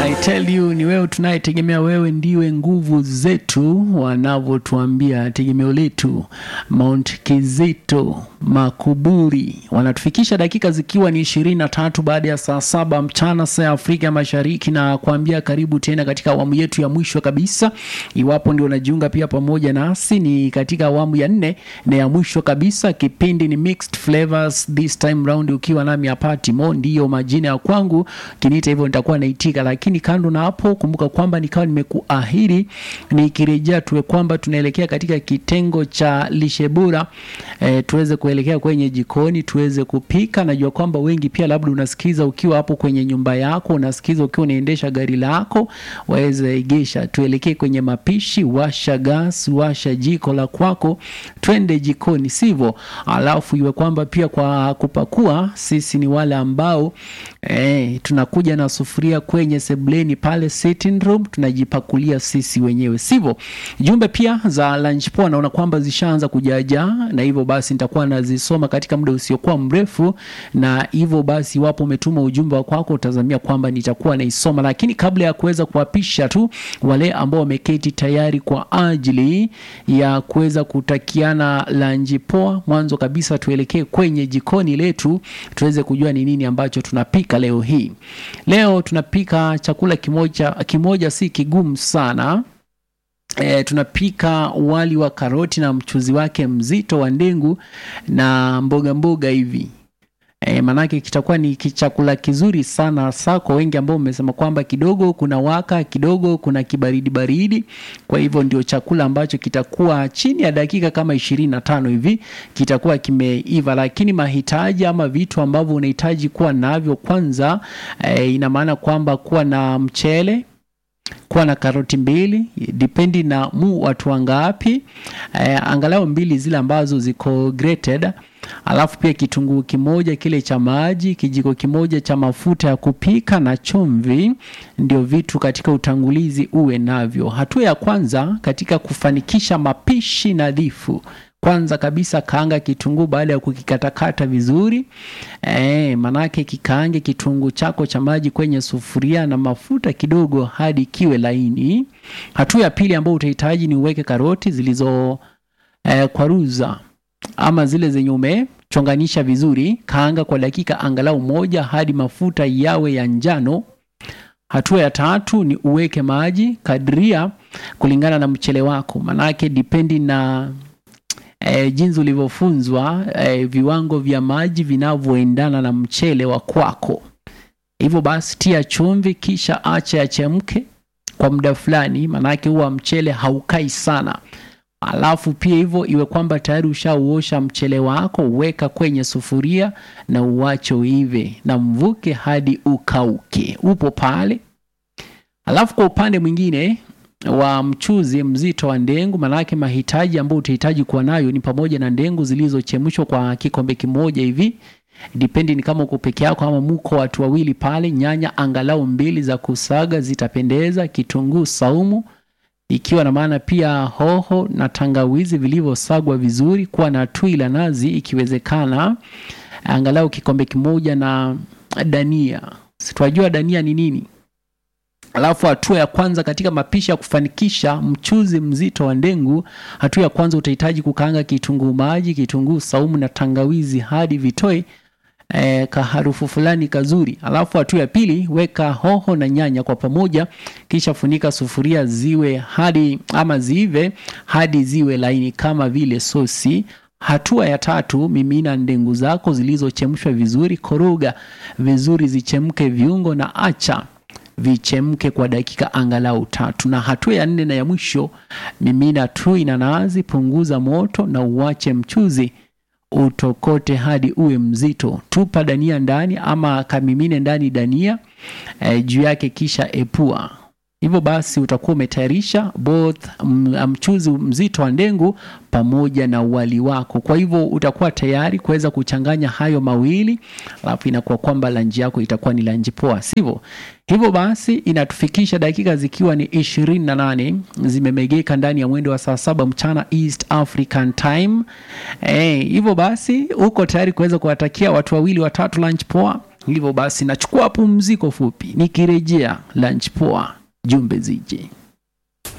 I tell you ni wewe tunayetegemea, wewe ndiwe nguvu zetu, wanavyotuambia tegemeo letu. Mount Kizito Makuburi wanatufikisha dakika zikiwa ni ishirini na tatu baada ya saa saba mchana saa ya Afrika Mashariki, na kuambia karibu tena katika awamu yetu ya mwisho kabisa. Iwapo ndio unajiunga pia pamoja nasi, ni katika awamu ya nne na ya mwisho kabisa. Kipindi ni Mixed Flavors this time round, ukiwa nami hapa Timo, ndiyo majina ya kwangu. Kiniita hivyo nitakuwa naitika, lakini kando na hapo, kumbuka kwamba nikawa nimekuahidi nikirejea tuwe kwamba tunaelekea katika kitengo cha lishe bora e, tuweze kuelekea kwenye jikoni tuweze kupika. Najua kwamba wengi pia labda unasikiza ukiwa hapo kwenye nyumba yako, unasikiza ukiwa unaendesha gari lako, waweza egesha, tuelekee kwenye mapishi. Washa gas, washa jiko la kwako, twende jikoni, sivyo? Alafu iwe kwamba pia kwa kupakua, sisi ni wale ambao eh, tunakuja na sufuria kwenye sebleni pale sitting room, tunajipakulia sisi wenyewe, sivyo? Jumbe pia za lunch poa naona kwamba zishaanza kujaja, na hivyo basi nitakuwa nazisoma katika muda usiokuwa mrefu, na hivyo basi, iwapo umetuma ujumbe wa kwako, utazamia kwamba nitakuwa naisoma, lakini kabla ya kuweza kuwapisha tu wale ambao wameketi tayari kwa ajili ya kuweza kutakiana lunch poa, mwanzo kabisa tuelekee kwenye jikoni letu tuweze kujua ni nini ambacho tunapika leo hii. Leo tunapika chakula kimoja kimoja, si kigumu sana. E, tunapika wali wa karoti na mchuzi wake mzito wa ndengu na mboga mboga hivi. E, manake kitakuwa ni chakula kizuri sana hasa kwa wengi ambao umesema kwamba kidogo kuna waka kidogo kuna kibaridi baridi. Kwa hivyo ndio chakula ambacho kitakuwa chini ya dakika kama ishirini na tano hivi kitakuwa kimeiva, lakini mahitaji ama vitu ambavyo unahitaji kuwa navyo kwanza, e, ina maana kwamba kuwa na mchele kuwa na karoti mbili dipendi na mu watu wangapi, eh, angalau mbili zile ambazo ziko grated, alafu pia kitunguu kimoja kile cha maji, kijiko kimoja cha mafuta ya kupika na chumvi. Ndio vitu katika utangulizi uwe navyo. Hatua ya kwanza katika kufanikisha mapishi nadhifu kwanza kabisa kaanga kitunguu baada ya kukikatakata vizuri e, manake kikaange kitunguu chako cha maji kwenye sufuria na mafuta kidogo hadi kiwe laini. Hatua ya pili ambayo utahitaji ni uweke karoti zilizo e, kwaruza ama zile zenye umechonganisha vizuri. Kaanga kwa dakika angalau moja hadi mafuta yawe ya njano. Hatua ya tatu ni uweke maji kadria kulingana na mchele wako, manake dipendi na E, jinsi ulivyofunzwa e, viwango vya maji vinavyoendana na mchele wa kwako. Hivyo basi tia chumvi, kisha acha yachemke kwa muda fulani, maanake huwa mchele haukai sana. Alafu pia hivyo iwe kwamba tayari ushauosha mchele wako, weka kwenye sufuria na uwache uive na mvuke hadi ukauke. Upo pale. Alafu kwa upande mwingine wa mchuzi mzito wa ndengu, manake mahitaji ambayo utahitaji kuwa nayo ni pamoja na ndengu zilizochemshwa kwa kikombe kimoja hivi, dipendi ni kama uko peke yako ama muko watu wawili pale. Nyanya angalau mbili za kusaga zitapendeza. Kitunguu saumu ikiwa na maana pia hoho na tangawizi vilivyosagwa vizuri. Kuwa na tui la nazi ikiwezekana, angalau kikombe kimoja, na dania. Situajua dania ni nini? Alafu hatua ya kwanza katika mapishi ya kufanikisha mchuzi mzito wa ndengu, hatua ya kwanza utahitaji kukaanga kitunguu maji, kitunguu saumu na tangawizi hadi vitoe e, kaharufu fulani kazuri. Alafu hatua ya pili, weka hoho na nyanya kwa pamoja, kisha funika sufuria ziwe hadi ama ziive hadi ziwe laini kama vile sosi. Hatua ya tatu, mimina ndengu zako zilizochemshwa vizuri, koroga vizuri zichemke viungo na acha vichemke kwa dakika angalau tatu. Na hatua ya nne na ya mwisho, mimina tui na nazi, punguza moto na uwache mchuzi utokote hadi uwe mzito. Tupa dania ndani ama kamimine ndani dania e, juu yake, kisha epua. Hivyo basi utakuwa umetayarisha both mchuzi mzito wa ndengu pamoja na wali wako. Kwa hivyo utakuwa tayari kuweza kuchanganya hayo mawili, alafu inakuwa kwamba lanji yako itakuwa ni lanji poa, sivyo? Hivyo basi inatufikisha dakika zikiwa ni ishirini na nane zimemegeka ndani ya mwendo wa saa saba mchana East African Time. Eh, hivyo basi uko tayari kuweza kuwatakia watu wawili watatu lunch poa hivyo basi nachukua pumziko fupi nikirejea lunch poa jumbe zije